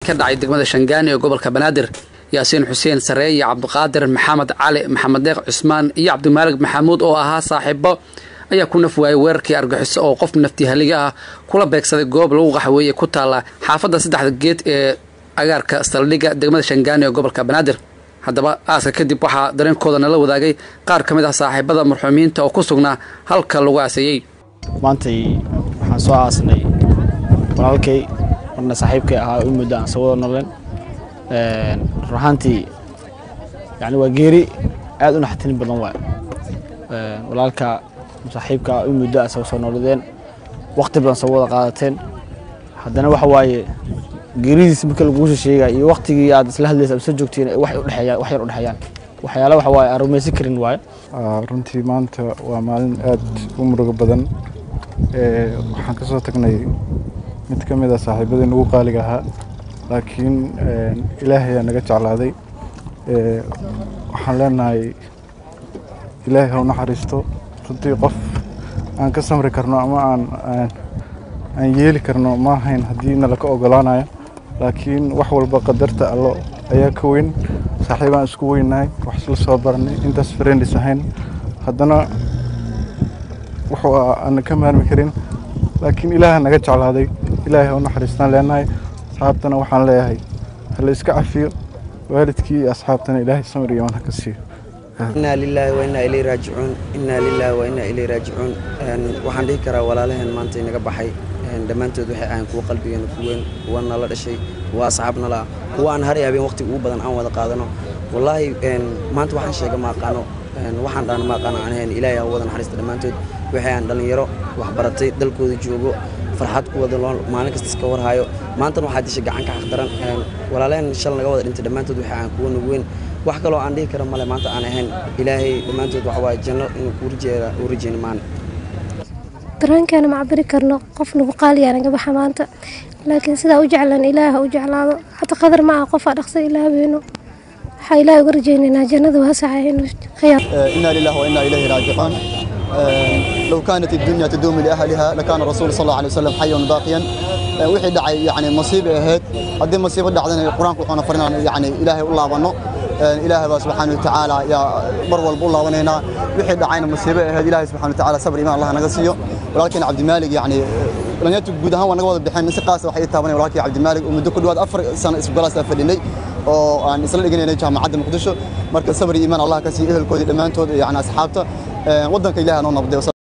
ka dhacay degmada shangaani ee gobolka banaadir yaasiin xuseen saree iyo cabdiqaadir maxamed cali maxamed deeq cusmaan iyo cabdimaalig maxamuud oo ahaa saaxiibo ayaa ku naf waayay weerarkii argaxiso oo qof naftihaliga ah kula beegsaday goob lagu qaxweeye ku taalla xaafadda saddexda geed ee agaarka saldhigga degmada shangaani ee gobolka banaadir haddaba aaska kadib waxaa dareenkooda nala wadaagay qaar ka mid ah saaxiibada marxuumiinta oo ku sugnaa halka lagu aaseeyey maantay waxaan soo aasnay walaalkay marna saaxiibkay ahaa u muddo aan soo wada noleen run ahaantii yani waa geeri aad u naxatin badan waay walaalka saaxiibka u muddo aad soo nooladeen waqti badan soo wada qaadateen haddana waxa waaye geeridiis marka lagugu sheegaya iyo waqtigii aad isla hadlaysa isla joogtiin wax udhexeeyaan wax yar udhexeeyaan waxyaala waxa waaye aan rumaysan karin waaye runtii maanta waa maalin aad u murugo badan waxaan ka soo tagnay mid ka mid a saaxiibadii ugu qaaliga ahaa laakiin ilaahay ayaa naga jeclaaday waxaan leenahay ilaahay ha u naxariisto runtii qof aan ka samri karno ama aan aan yeeli karno ma ahayn haddii nala ka ogolaanayo laakiin wax walba qadarta allo ayaa ka weyn saaxiibaan isku weynahay wax isla soo baranay intaas friendis ahayn haddana wuxuu aan ka maarmi karin laakiin ilaaha naga jeclaaday ilaahay u naxariistaan leenahay asxaabtana waxaan leeyahay hala iska cafiyo waalidkii iyo asxaabtana ilaahay samir iyo manha ka siiyo inaa lilaahi wa innaa ilayhi raajicuun innaa lilaahi wa innaa ilayhi raajicuun waxaan dhihi karaa walaalaheen maanta inaga baxay dhammaantood waxay ahayn kuwa qalbigeena ku weyn kuwa nala dhashay kuwa asxaab nala kuwa aan hari habeen waqti ugu badan aan wada qaadano wallaahi maanta waxaan sheega ma aqaano waxaan dhaana ma aqaano aan ahayn ilaahay ha wada naxariista dhammaantood waxay aan dhallinyaro waxbaratay dalkooda joogo farxad ku wada loo maalin kasta iska warhayo maantana waxaa disha gacan ka xaqdaran walaalaheen shal naga wada dhintay dhammaantood waxay ahayn kuwa nagu weyn wax kaloo aan dhihi kara male maanta aan ahayn ilaahay dhammaantood waxa waaye janno inuu kuu rajeeya uu rajeyni maana dareenkeena ma cabiri karno qof nagu qaaliyaa naga baxa maanta laakiin sidaa u jeclan ilaah ha u jeclaado hata qadar ma ah qofaa dhaqsa ilaahbeeno waxaa ilaah uga rajaynaynaa jannada waasaca inuu khiyaar إنا لله وإنا إليه راجعون لو كانت الدنيا تدوم لأهلها لكان الرسول صلى الله عليه وسلم حيا باقيا wixii dhacay yani masiibo ahayd haddii masiibo dhacdana qur-aanku wuxuuna farinaa yani ilaahay u laabano ilaahay baa subxaana watacaala yaa mar walba u laabanaynaa wixii dhacayna masiibo ahayd ilaahay subxana watacaala sabr imaan allah naga siiyo walaalkeena cabdimaalig yani dhalinyartu guud ahaan waa naga wada bixeen si qaasa waxay ii taabanaya walaalkii cabdimaalig oo muddo ku dhawaad afar sano isbgalaasaa fadhinay oo aan isla dhiganaynay jaamacadda muqdisho marka sabr iyo imaan allah ka siiyo ehelkoodii dhammaantood yani asxaabta waddanka ilahay noo nabday